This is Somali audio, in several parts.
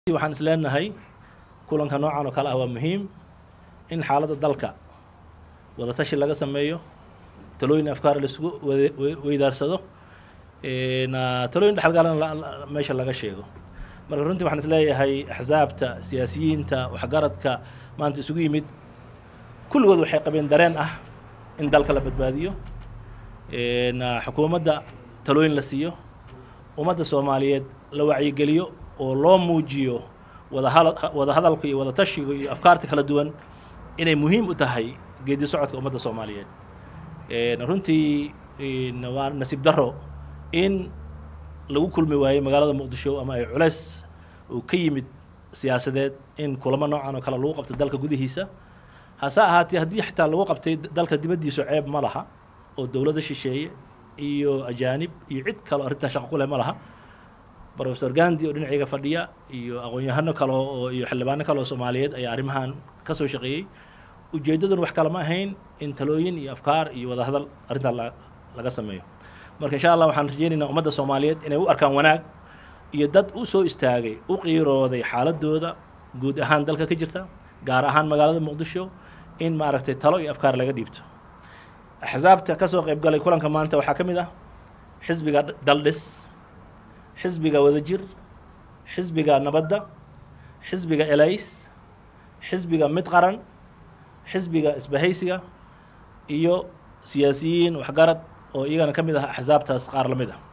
waxaan is leenahay kulanka noocan oo kale ah waa muhiim in xaaladda dalka wadatashi laga sameeyo talooyin afkaar laisugu wade- we- weydaarsado na talooyin dhexalgalana la- la- meesha laga sheego marka runtii waxaan is leeyahay axsaabta siyaasiyiinta waxgaradka maanta isugu yimid kulligood waxay qabeen dareen ah in dalka la badbaadiyo na xukuumadda talooyin la siiyo ummadda soomaaliyeed la wacyigeliyo oo loo muujiyo wadahal wada hadalka iyo wada tashiga iyo afkaarta kala duwan inay muhiim u tahay geedi socodka ummadda soomaaliyeed runtii n waa nasiib daro in lagu kulmi waayey magaalada muqdisho ama ay culeys uu ka yimid siyaasadeed in kulamo noocan oo kale lagu qabto dalka gudihiisa hase ahaatee haddii xitaa lagu qabtay dalka dibaddiisu ceeb ma laha oo dowladda shisheeye iyo ajaanib iyo cid kale oo arrintaa shaqo ku leh ma laha professor gandi oo dhinacayga fadhiya iyo aqoon-yahano kale oo iyo xildhibaano kale oo soomaaliyeed ayaa arrimahan ka soo shaqeeyey ujeeddaduna wax kale ma ahayn in talooyin iyo afkaar iyo wadahadal arrintaa la laga sameeyo marka insha allah waxaan rajeynaynaa ummadda soomaaliyeed inay u arkaan wanaag iyo dad u soo istaagay u qiirooday xaaladooda guud ahaan dalka ka jirta gaar ahaan magaalada muqdisho in maaragtay talo iyo afkaar laga dhiibto axsaabta ka soo qayb galay kulanka maanta waxaa ka mid ah xisbiga daldhis xisbiga wadajir xisbiga nabadda xisbiga elays xisbiga mid qaran xisbiga isbahaysiga iyo siyaasiyiin waxgarad oo iyagana ka mid ah axsaabtaas qaar la mid ah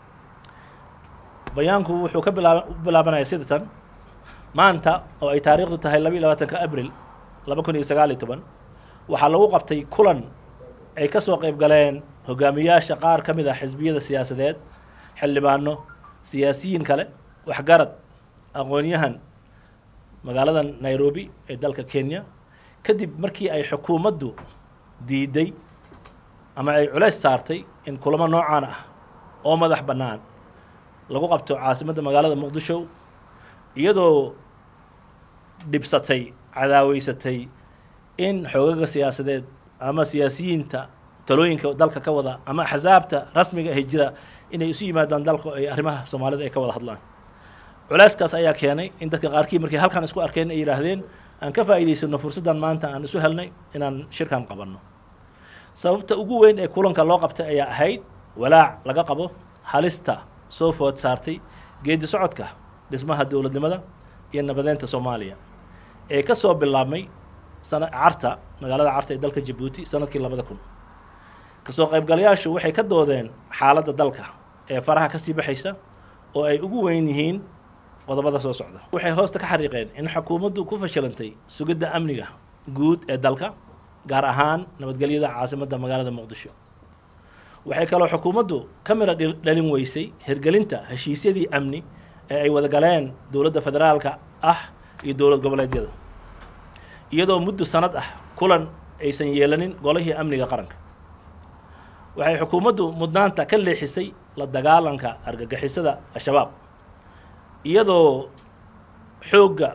bayaanku wuxuu ka bilaab u bilaabanaya sida tan maanta oo ay taariikhdu tahay laba iyo labaatanka abril laba kun iyo sagaal iyo toban waxaa lagu qabtay kulan ay ka soo qayb galeen hogaamiyaasha qaar ka mid ah xisbiyada siyaasadeed xildhibaano siyaasiyiin kale waxgarad aqoon-yahan magaalada nairobi ee dalka kenya kadib markii ay xukuumaddu diiday ama ay culays saartay in kulamo noocaan ah oo madax bannaan lagu qabto caasimadda magaalada muqdisho iyadoo dhibsatay cadaaweysatay in xoogaga siyaasadeed ama siyaasiyiinta talooyinka dalka ka wada ama axsaabta rasmiga ahi jira inay isu yimaadaan dalka oo ay arrimaha soomaalida ay ka wada hadlaan culeyskaas ayaa keenay in dadka qaarkii markay halkan isku arkeen ay yidhaahdeen aan ka faa'iidaysano fursaddan maanta aan isu helnay inaan shirkan qabanno sababta ugu weyn ee kulanka loo qabtay ayaa ahayd walaac laga qabo halista soo food saartay geedi socodka dhismaha dowladnimada iyo nabadeynta soomaaliya ee ka soo bilaabmay sana carta magaalada carta ee dalka jabuuti sanadkii labada kun kasoo qaybgalayaashu waxay ka doodeen xaaladda dalka ee faraha ka sii baxaysa oo ay ugu weyn yihiin qodobada soo socda waxay hoosta ka xariiqeen in xukuumaddu ku fashilantay sugidda amniga guud ee dalka gaar ahaan nabadgelyada caasimadda magaalada muqdisho waxay kaloo xukuumaddu ka mira dhalin weysay hirgelinta heshiisyadii amni ee ay wada galeen dowladda federaalka ah iyo dowlad goboleedyada iyadoo muddo sanad ah kulan aysan yeelanin golihii amniga qaranka waxay xukuumaddu mudnaanta ka leexisay la dagaalanka argagixisada al-shabaab iyadoo xoogga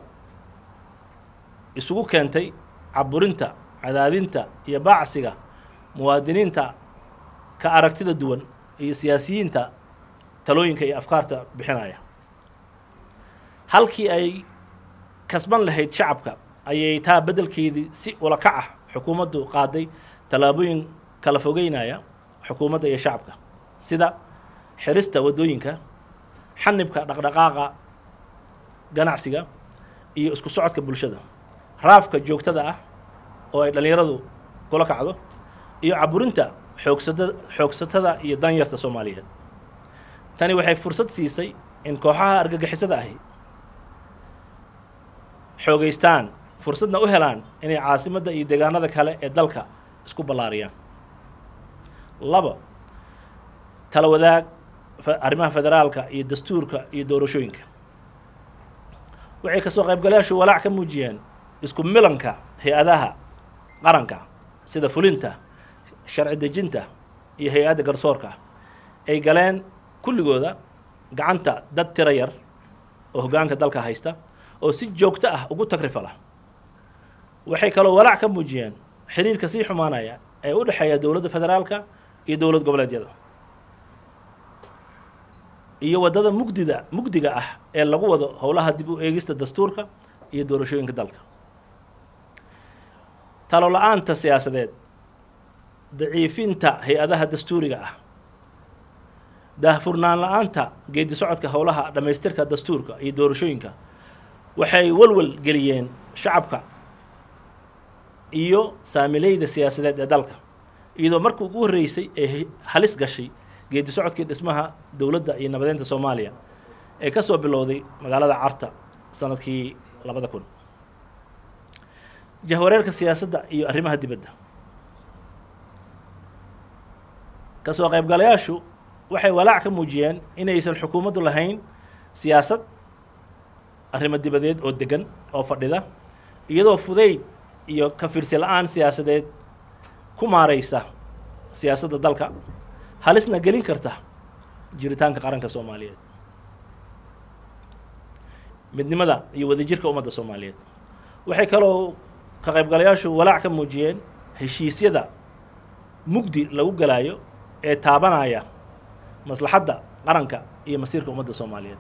isugu keentay caburinta cadaadinta iyo baacsiga muwaadiniinta ka aragtida duwan iyo siyaasiyiinta talooyinka iyo afkaarta bixinaya halkii ay kasban lahayd shacabka ayay taa beddelkeedii si ula kac ah xukuumaddu qaaday tallaabooyin kala fogeynaya xukuumadda iyo shacabka sida xirista waddooyinka xanibka dhaqdhaqaaqa ganacsiga iyo isku socodka bulshada raafka joogtada ah oo ay dhallinyaradu kula kacdo iyo caburinta xoogsada xoogsatada iyo danyarta soomaaliyeed tani waxay fursad siisay in kooxaha argagixisada ahi xoogeystaan fursadna u helaan inay caasimadda iyo deegaanada kale ee dalka isku ballaariyaan labo tala wadaag arrimaha federaalka iyo dastuurka iyo doorashooyinka waxay kasoo qaybgalayaashu walaac ka muujiyeen isku milanka hay-adaha qaranka sida fulinta sharci dejinta iyo hay-adda garsoorka ay galeen kulligooda gacanta dad tiro yar oo hoggaanka dalka haysta oo si joogto ah ugu tagrifala waxay kaloo walaac ka muujiyeen xiriirka sii xumaanaya ee u dhexeeya dowladda federaalka iyo dowlad goboleedyada iyo waddada mugdida mugdiga ah ee lagu wado howlaha dib u eegista dastuurka iyo doorashooyinka dalka talo la-aanta siyaasadeed daciifinta hay-adaha dastuuriga ah daahfurnaan la-aanta geedi socodka howlaha dhammaystirka dastuurka iyo doorashooyinka waxay walwal geliyeen shacabka iyo saamileyda siyaasadeed ee dalka iyadoo markii ugu horreysay ee halis gashay geedi socodkii dhismaha dowladda iyo nabadeynta soomaaliya ee ka soo bilowday magaalada carta sanadkii labada kun jahwareerka siyaasadda iyo arrimaha dibadda kasoo qaybgalayaashu waxay walaac ka muujiyeen inaysan xukuumaddu lahayn siyaasad arrimo dibadeed oo degan oo fadhida iyadoo fudayd iyo ka fiirsi la-aan siyaasadeed ku maaraysa siyaasadda dalka halisna gelin karta jiritaanka qaranka soomaaliyeed midnimada iyo wadajirka ummadda soomaaliyeed waxay kaloo ka qaybgalayaashu walaac ka muujiyeen heshiisyada mugdi lagu galaayo ee taabanaya maslaxadda qaranka iyo masiirka ummadda soomaaliyeed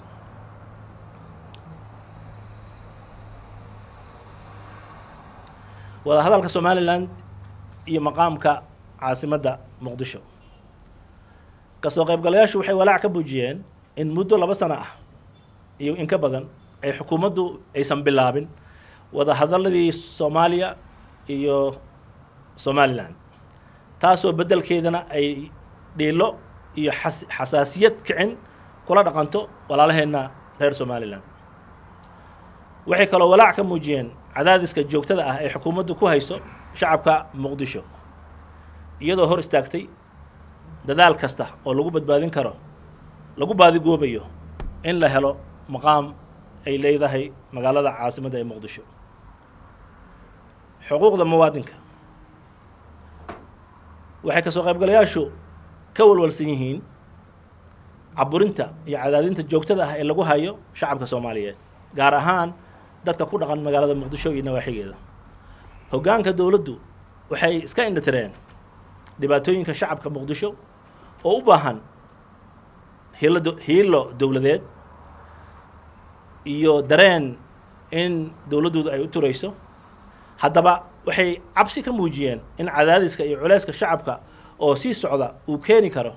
wada hadalka somalilan iyo maqaamka caasimadda muqdisho kasoo qaybgalayaashu waxay walaac ka muujiyeen in muddo laba sano ah iyo in ka badan ay xukuumaddu aysan bilaabin wada hadaladii soomaaliya iyo somalilan taasoo beddelkeedana ay dhiilo iyo xas xasaasiyad kicin kula dhaqanto walaalaheenna reer somalilan waxay kaloo walaac ka muujiyeen cadaadiska joogtada ah ee xukuumaddu ku hayso shacabka muqdisho iyadoo hor istaagtay dadaal kasta oo lagu badbaadin karo lagu baadigoobayo in la helo maqaam ay leedahay magaalada caasimadda ee muqdisho xuquuqda muwaadinka waxay kasoo qaybgalayaashu ka walwalsan yihiin caburinta iyo cadaadinta joogtada ah ee lagu hayo shacabka soomaaliyeed gaar ahaan dadka ku dhaqan magaalada muqdisho iyo nawaaxigeeda hoggaanka dowladdu waxay iska indhatireen dhibaatooyinka shacabka muqdisho oo u baahan hiilo hiilo dowladeed iyo dareen in dowladdoodu ay u turayso haddaba waxay cabsi ka muujiyeen in cadaadiska iyo culeyska shacabka oo sii socda uu keeni karo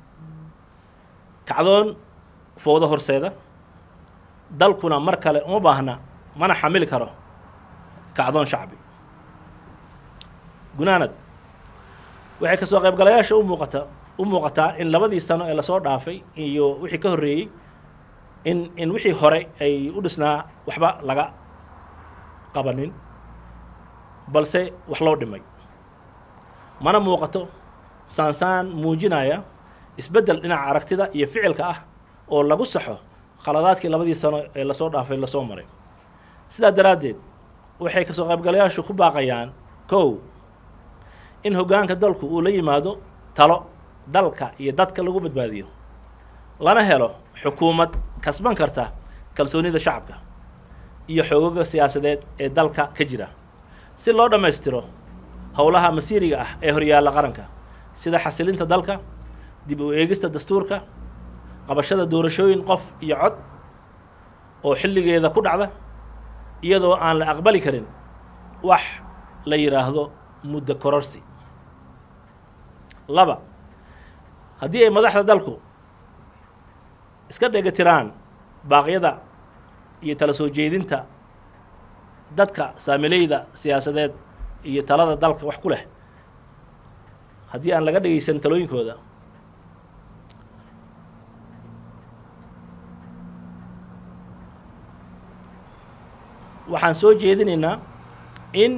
kacdoon fowdo horseeda dalkuna mar kale uma baahna mana xamili karo kacdoon shacbi gunaanad waxay kasoo qaybgalayaasha u muuqata u muuqataa in labadii sano ee lasoo dhaafay iyo wixii ka horreeyey in in wixii hore ay u dhisnaa waxba laga qabanin balse wax loo dhimay mana muuqato saansaan muujinaya isbeddel dhinaca aragtida iyo ficilka ah oo lagu saxo khaladaadkii labadii sano ee lasoo dhaafay lasoo maray sidaa daraaddeed waxay kasoo qaybgalayaashu ku baaqayaan kow in hoggaanka dalku uu la yimaado talo dalka iyo dadka lagu badbaadiyo lana helo xukuumad kasban karta kalsoonida shacabka iyo xoogaga siyaasadeed ee dalka ka jira si loo dhammaystiro howlaha masiiriga ah ee horyaalla qaranka sida xasilinta dalka dib u eegista dastuurka qabashada doorashooyin qof iyo cod oo xilligeeda ku dhacda iyadoo aan la aqbali karin wax la yidhaahdo muddo kororsi laba haddii ay madaxda dalku iska dhegatiraan baaqyada iyo tala soo jeedinta dadka saamileyda siyaasadeed iyo talada dalka wax ku leh haddii aan laga dhegaysan talooyinkooda waxaan soo jeedinaynaa in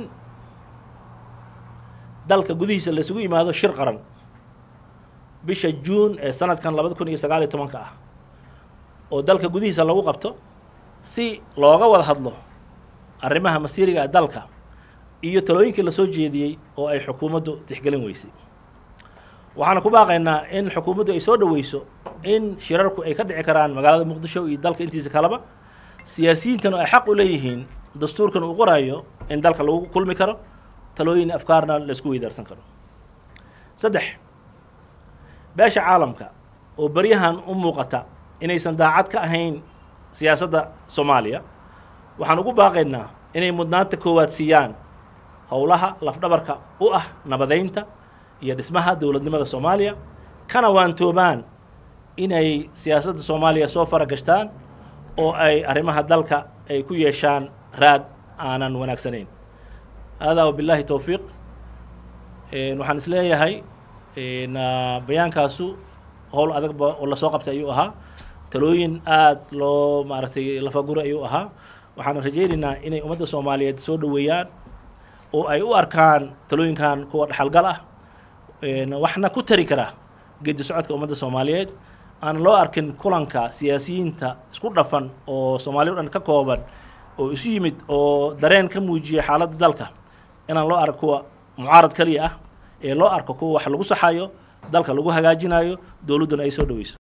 dalka gudihiisa laisugu yimaado shir qaran bisha juun ee sanadkan labada kun iyo sagaal iyo tobanka ah oo dalka gudihiisa lagu qabto si looga wada hadlo arrimaha masiiriga ee dalka iyo talooyinkii lasoo jeediyey oo ay xukuumaddu tixgelin weysay waxaana ku baaqaynaa in xukuumaddu ay soo dhoweyso in shirarku ay ka dhici karaan magaalada muqdisho iyo dalka intiisa kaleba siyaasiyiintana ay xaq u leeyihiin dastuurkan uu qoraayo in dalka lagu kulmi karo talooyin afkaarna laisku weydaarsan karo saddex beesha caalamka oo beryahan u muuqata inaysan daacad ka ahayn siyaasadda soomaaliya waxaan ugu baaqaynaa inay mudnaanta koowaad siiyaan howlaha lafdhabarka u ah nabadeynta iyo dhismaha dowladnimada soomaaliya kana waantoobaan inay siyaasadda soomaaliya soo fara gashtaan oo ay arrimaha dalka ay ku yeeshaan raad aanan wanaagsanayn haadaa wabilaahi towfiiq waxaan is leeyahay bayaankaasu howl adagba oo lasoo qabtay ayuu ahaa talooyin aada loo maaragtay lafaguri ayuu ahaa waxaan rajaynaynaa inay ummadda soomaaliyeed soo dhoweeyaan oo ay u arkaan talooyinkan kuwa dhaxalgal ah waxna ku tari kara geedi socodka ummadda soomaaliyeed aan loo arkin kulanka siyaasiyiinta isku dhafan oo soomaaliya o dhan ka kooban oo isu yimid oo dareen ka muujiyay xaaladda dalka inaan loo arko kuwa mucaarad kaliya ah ee loo arko kuwa wax lagu saxayo dalka lagu hagaajinayo dowladduna ay soo dhoweyso